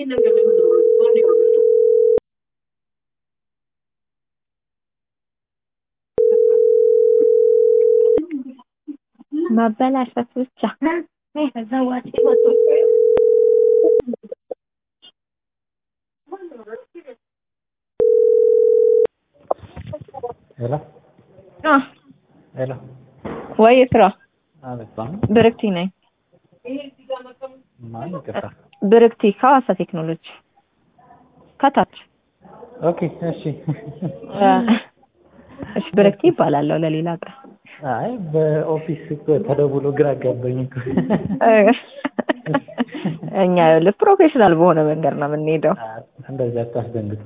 ማበላሸት ብቻ ሄሎ ሄሎ ወይ ስራ አቤት ማን ብርክቲ ነኝ። ማን ይቅርታ ብርክቲ ከሐዋሳ ቴክኖሎጂ ከታች ኦኬ እሺ እሺ ብርክቲ ይባላለሁ ለሌላ ቀን አይ በኦፊስ እኮ ተደውሎ ግራ አጋባኝ እኮ እኛ ይኸውልህ ፕሮፌሽናል በሆነ መንገድ ነው የምንሄደው። እንደዚህ አታስደንግጥ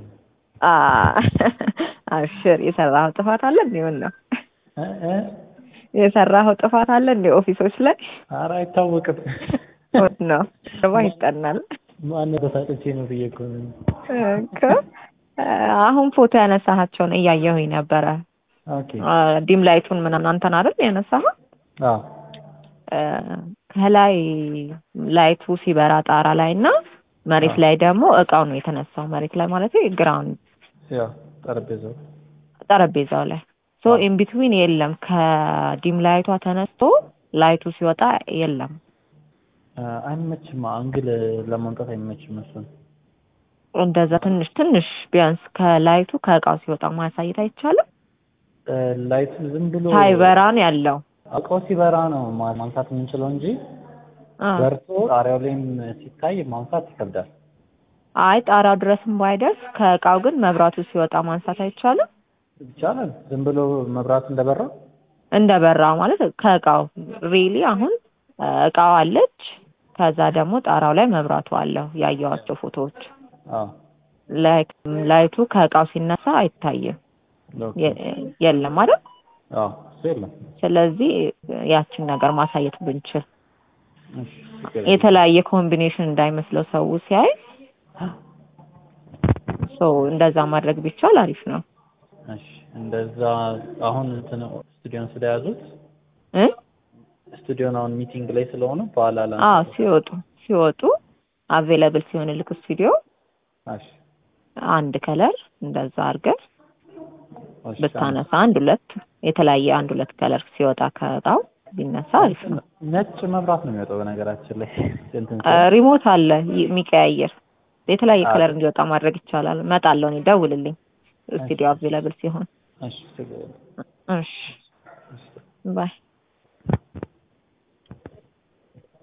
አብሽር የሰራኸው ጥፋት አለ እንዴ? ምን ነው እ እ የሰራኸው ጥፋት አለ እንዴ? ኦፊሶች ላይ ኧረ አይታወቅም ምን ነው ደግሞ ይጠናል ማን ተሳጥቼ ነው ብዬ እኮ ነው እኮ አሁን ፎቶ ያነሳሃቸውን እያየሁኝ ነበረ። ኦኬ ዲም ላይቱን ምናምን አንተን አይደል ያነሳኸው? አዎ ከላይ ላይቱ ሲበራ ጣራ ላይ እና መሬት ላይ ደግሞ እቃው ነው የተነሳው። መሬት ላይ ማለት ግራውንድ ያው ጠረጴዛው ጠረጴዛው ላይ ሶ ኢን ቢትዊን የለም። ከዲም ላይቷ ተነስቶ ላይቱ ሲወጣ የለም። አይመችም አንግል ለማምጣት አይመችም እሱን እንደዛ ትንሽ ትንሽ ቢያንስ ከላይቱ ከእቃው ሲወጣ ማሳየት አይቻልም። ላይቱ ዝም ብሎ ሳይበራን ያለው እቃው ሲበራ ነው ማ- ማንሳት የምንችለው እንጂ አ፣ በርቶ ጣሪያው ላይም ሲታይ ማንሳት ይከብዳል። አይ ጣራው ድረስም ባይደርስ ከእቃው ግን መብራቱ ሲወጣ ማንሳት አይቻልም። ይቻላል ዝም ብሎ መብራት እንደበራ እንደበራ ማለት ከእቃው ሪሊ አሁን እ፣ እቃው አለች። ከዛ ደግሞ ጣራው ላይ መብራቱ አለው ያየዋቸው ፎቶዎች። አዎ ላይክ ላይቱ ከእቃው ሲነሳ አይታይም፣ ኦኬ። የ- የለም አይደል? አዎ እሱ የለም። ስለዚህ ያችን ነገር ማሳየት ብንችል እሺ ችግር የለም። የተለያየ ኮምቢኔሽን እንዳይመስለው ሰው ሲያይ ሶ እንደዛ ማድረግ ቢቻል አሪፍ ነው እሺ እንደዛ አሁን እንትን ስቱዲዮን ስለያዙት እ ስቱዲዮን አሁን ሚቲንግ ላይ ስለሆነ በኋላ ላ አዎ ሲወጡ ሲወጡ አቬለብል ሲሆን ልክ ስቱዲዮ እሺ አንድ ከለር እንደዛ አድርገን እሺ ብታነሳ አንድ ሁለት የተለያየ አንድ ሁለት ከለር ሲወጣ ከእቃው ቢነሳ አሪፍ ነው። ነጭ መብራት ነው የሚወጣው በነገራችን ላይ እንትን እ፣ ሪሞት አለ ይ- የሚቀያየር የተለያየ አዎ። ከለር እንዲወጣ ማድረግ ይቻላል። እመጣለሁ እኔ ደውልልኝ ስቱዲዮ አቬለብል ሲሆን። እሺ ችግር የለም። እሺ እሺ ባይ